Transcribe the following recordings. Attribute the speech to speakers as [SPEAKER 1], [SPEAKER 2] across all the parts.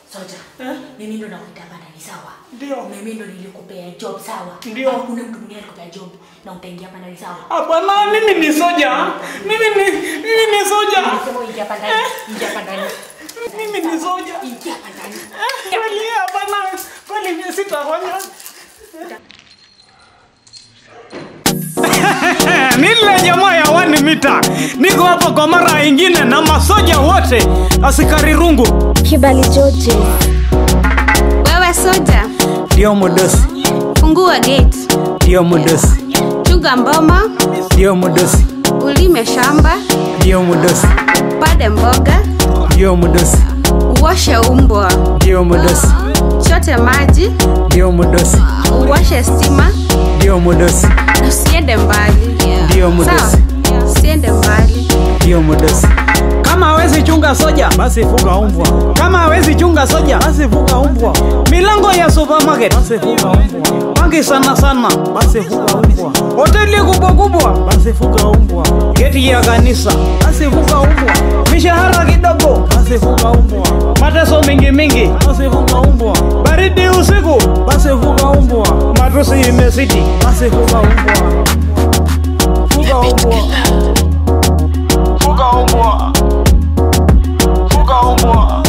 [SPEAKER 1] Soja.
[SPEAKER 2] Eh?
[SPEAKER 1] Mimi ndo nakuita hapa ndani sawa?
[SPEAKER 2] Ndio.
[SPEAKER 1] Mimi ndo nilikupea job sawa?
[SPEAKER 2] Ndio.
[SPEAKER 1] Hakuna mtu mwingine alikupea job na utaingia hapa ndani sawa?
[SPEAKER 2] Hapana, mimi ni soja. Mimi ni mimi ni soja.
[SPEAKER 1] Nilisema uingie hapa ndani. Ingia hapa ndani.
[SPEAKER 2] Mimi ni soja.
[SPEAKER 1] Ingia hapa ndani.
[SPEAKER 2] Kweli hapana. Kweli mimi sitafanya. Nile jamaa ya wani mita, niko hapa kwa mara ingine na masoja wote, askari rungu
[SPEAKER 3] Kibali George.
[SPEAKER 4] Wewe soja,
[SPEAKER 2] ndio mudosi,
[SPEAKER 4] fungua gate,
[SPEAKER 2] ndio mudosi,
[SPEAKER 4] chunga mboma,
[SPEAKER 2] ndio mudosi,
[SPEAKER 4] ulime shamba,
[SPEAKER 2] ndio mudosi,
[SPEAKER 4] pande mboga,
[SPEAKER 2] ndio mudosi,
[SPEAKER 4] uoshe umbwa,
[SPEAKER 2] ndio mudosi,
[SPEAKER 4] chote maji,
[SPEAKER 2] ndio mudosi,
[SPEAKER 4] uwashe stima
[SPEAKER 2] ndio mudosi,
[SPEAKER 4] na usiende mbali.
[SPEAKER 2] Ndio, mudosi.
[SPEAKER 4] Sawa? Usiende mbali.
[SPEAKER 2] ndio mudosi. Kama hawezi chunga soja, basi fuga umbwa. Kama hawezi chunga soja, basi fuga umbwa. Milango ya supermarket, basi fuga umbwa. Banki sana sana, basi fuga umbwa. Hoteli kubwa kubwa, basi fuga umbwa. Geti ya kanisa, basi fuga umbwa. Mishahara kidogo, basi fuga umbwa. Mateso mingi mingi, basi fuga umbwa. Baridi usiku, basi fuga umbwa. Matusi imezidi, basi fuga umbwa. Fuga umbwa. Fuga umbwa. Fuga umbwa.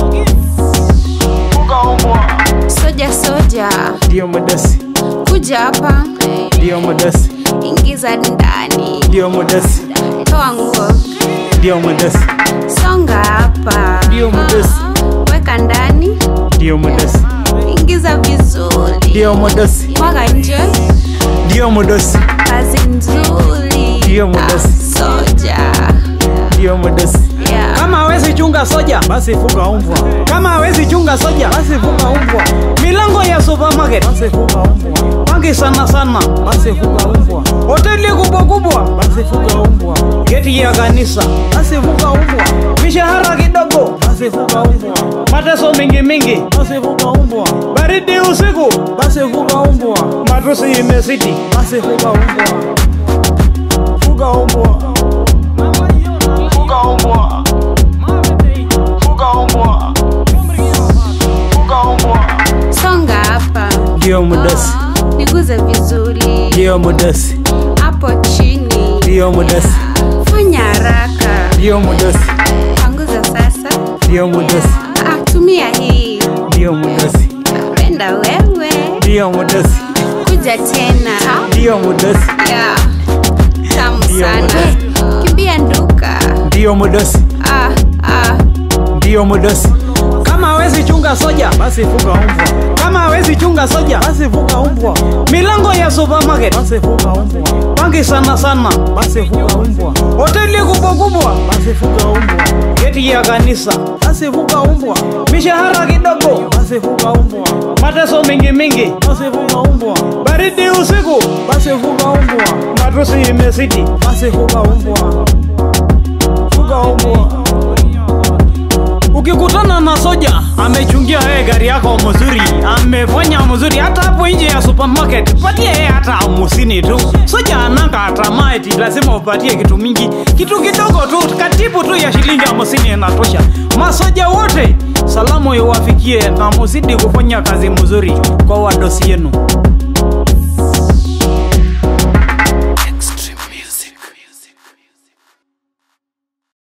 [SPEAKER 2] Fuga umbwa.
[SPEAKER 4] Soja soja,
[SPEAKER 2] Ndio mudosi,
[SPEAKER 4] kuja hapa,
[SPEAKER 2] ndio mudosi,
[SPEAKER 4] ingiza ndani,
[SPEAKER 2] ndio mudosi,
[SPEAKER 4] toa nguo,
[SPEAKER 2] ndio mudosi,
[SPEAKER 4] songa hapa,
[SPEAKER 2] Ndio, mudosi.
[SPEAKER 4] weka ndani,
[SPEAKER 2] ndio mudosi,
[SPEAKER 4] ingiza vizuri,
[SPEAKER 2] ndio mudosi,
[SPEAKER 4] mwaga nje,
[SPEAKER 2] ndio mudosi,
[SPEAKER 4] kazi nzuri.
[SPEAKER 2] Ndio, mudosi.
[SPEAKER 4] Ah, Soja.
[SPEAKER 2] ndio mudosi.
[SPEAKER 4] Yeah.
[SPEAKER 2] Kama hawezi chunga soja, basi fuga umbwa. Kama hawezi chunga soja, basi fuga umbwa. Milango ya supermarket, basi fuga umbwa. Banki sana sana, basi fuga umbwa. Hoteli kubwa kubwa, basi fuga umbwa. Geti ya kanisa, basi fuga umbwa. Mishahara kidogo, basi fuga umbwa. Mateso mingi mingi, basi fuga umbwa. Baridi usiku, basi fuga umbwa. Matusi imezidi, basi fuga umbwa. Fuga umbwa. Fuga umbwa. Fuga umbwa. Fuga umbwa.
[SPEAKER 4] songa hapa
[SPEAKER 2] Ndio mudosi,
[SPEAKER 4] niguze vizuri
[SPEAKER 2] ndio mudosi,
[SPEAKER 4] hapo chini
[SPEAKER 2] ndio mudosi,
[SPEAKER 4] fanya haraka
[SPEAKER 2] ndio mudosi,
[SPEAKER 4] panguza sasa
[SPEAKER 2] ndio mudosi,
[SPEAKER 4] ah, tumia hii
[SPEAKER 2] ndio mudosi,
[SPEAKER 4] napenda wewe
[SPEAKER 2] ndio mudosi,
[SPEAKER 4] kuja tena
[SPEAKER 2] ndio mudosi,
[SPEAKER 4] yeah. tamu
[SPEAKER 2] Ndio,
[SPEAKER 4] sana kimbia nduka
[SPEAKER 2] ndio mudosi,
[SPEAKER 4] ah, ah.
[SPEAKER 2] ndio mudosi. Kama hawezi chunga soja, basi fuga umbwa. Kama hawezi chunga soja, basi fuga umbwa. Milango ya supermarket, basi fuga umbwa. Banki sana sana, basi fuga umbwa. Hoteli kubwa kubwa, basi fuga umbwa. Geti ya kanisa, basi fuga umbwa. Mishahara kidogo, basi fuga umbwa. Mateso mingi mingi, basi fuga umbwa. Baridi usiku, basi fuga umbwa. Matusi imezidi, basi fuga umbwa. Fuga umbwa. Ukikutana na soja amechungia wewe gari yako mzuri, amefanya mzuri, hata hapo nje ya supermarket patie yeye hata hamsini tu. Soja ananga tamaa eti lazima upatie kitu mingi, kitu kidogo tu, katibu tu ya shilingi hamsini inatosha. Masoja wote salamu iwafikie na muzidi kufanya kazi mzuri kwa wadosi yenu.